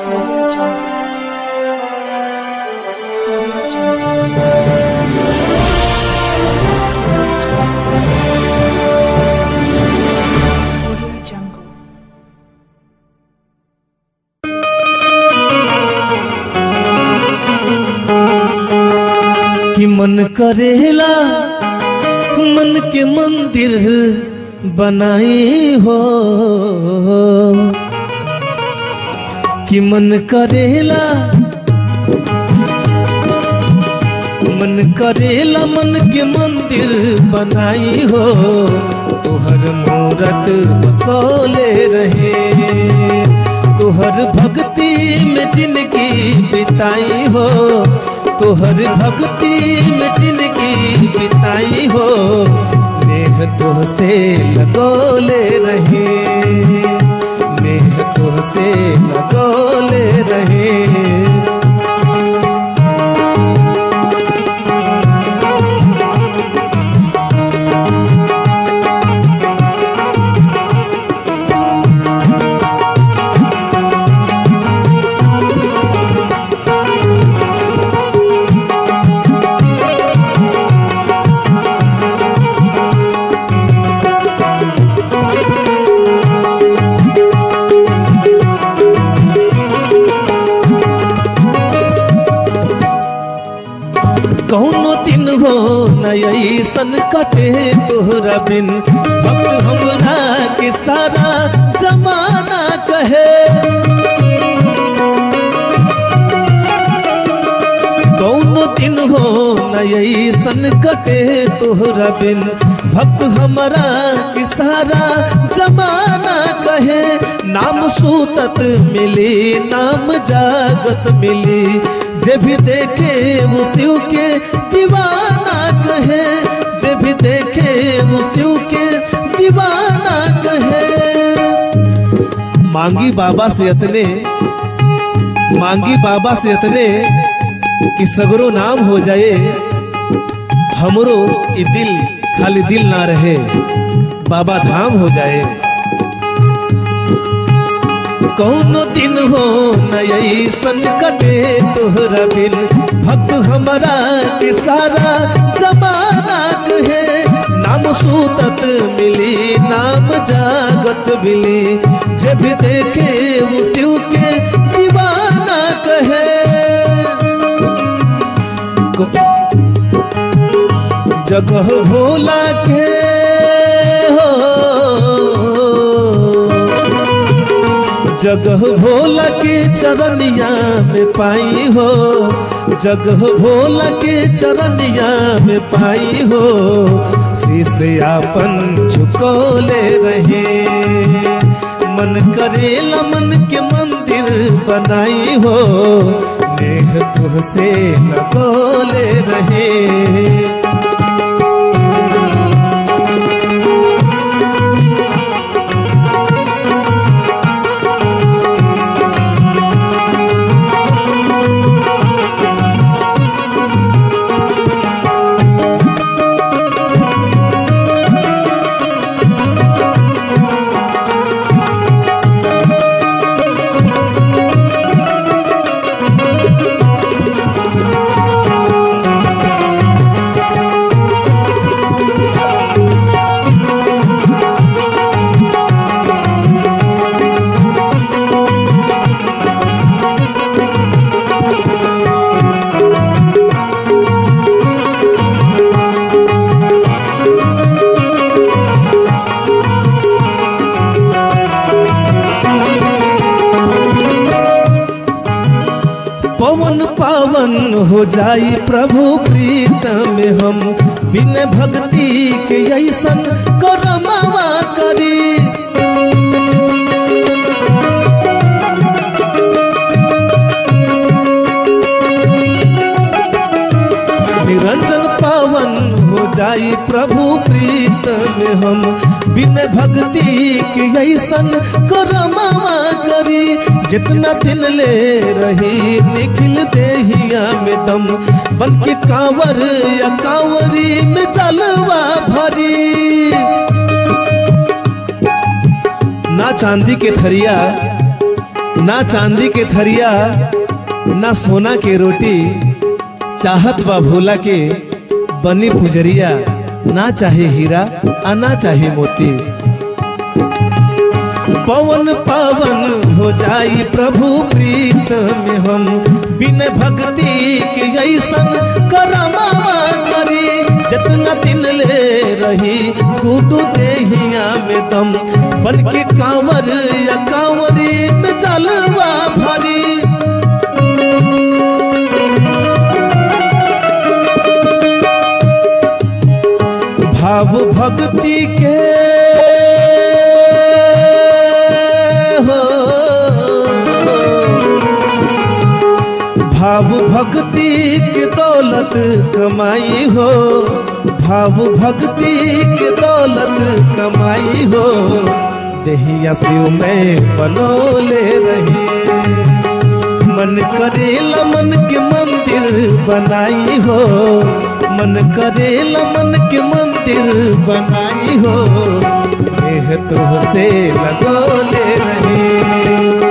Audio Jungle. Audio Jungle. Audio Jungle. कि मन करेला मन के मंदिर बनाई हो कि मन करेला मन करेला मन के मंदिर बनाई हो तोहर मूरत बसोले रहे तोहर भक्ति में जिंदगी बिताई हो तोहर भक्ति में जिंदगी बिताई हो नेह तोह से लगोले रहे नेह तोह से लगोले रहे कौनो दिन हो नई सन कटे तोहरा बिन भक्त हमरा के सारा जमाना कहे कौनो दिन हो नई सन कटे तोहरा बिन भक्त हमरा के सारा जमाना कहे नाम सूतत मिली नाम जागत मिली जे भी देखे वो शिव के दीवाना कहे जे भी देखे वो शिव के दीवाना कहे मांगी बाबा से अतने मांगी बाबा से अतने कि सगरो नाम हो जाए हमरो ई दिल खाली दिल ना रहे बाबा धाम हो जाए कौनो दिन हो नई सन कटे तोहरा बिन भक्त हमरा के सारा जमाना कहे नाम सूतत मिली नाम जागत मिली जब देखे वो शिव के दीवाना कहे को- जगह भोला के हो जगह भोला के चरनिया में पाई हो जगह भोला के चरनिया में पाई हो शीश आपन झुकोले रहे मन करेला मन के मंदिर बनाई हो नेह तुह से लगोले रहे पवन पावन हो जाई प्रभु प्रीत में हम बिन भक्ति के ऐसन करमावा करी निरंजन पावन हो जाई प्रभु प्रीत में हम बिन भक्ति के ऐसन करमावा करी जितना दिन ले रही निखिल देहिया में दम बन के कांवर या कांवरी में जलवा भरी ना चांदी के थरिया ना चांदी के थरिया ना सोना के रोटी चाहत बा भोला के बनी पुजरिया ना चाहे हीरा आ ना चाहे मोती पवन पावन हो जाई प्रभु प्रीत में हम बिन भक्ति के ऐसन करमावा करी जतना दिन ले रही गुडू देहिया में दम बन के कांवर या कांवरी में चलवा भरी भाव भक्ति के हो भाव भक्ति की दौलत कमाई हो भाव भक्ति की दौलत कमाई हो देहिया शिव में बनोले रही मन करेला मन के मंदिर बनाई हो मन करेला मन के मंदिर बनाई हो देह तो से लगोले रहे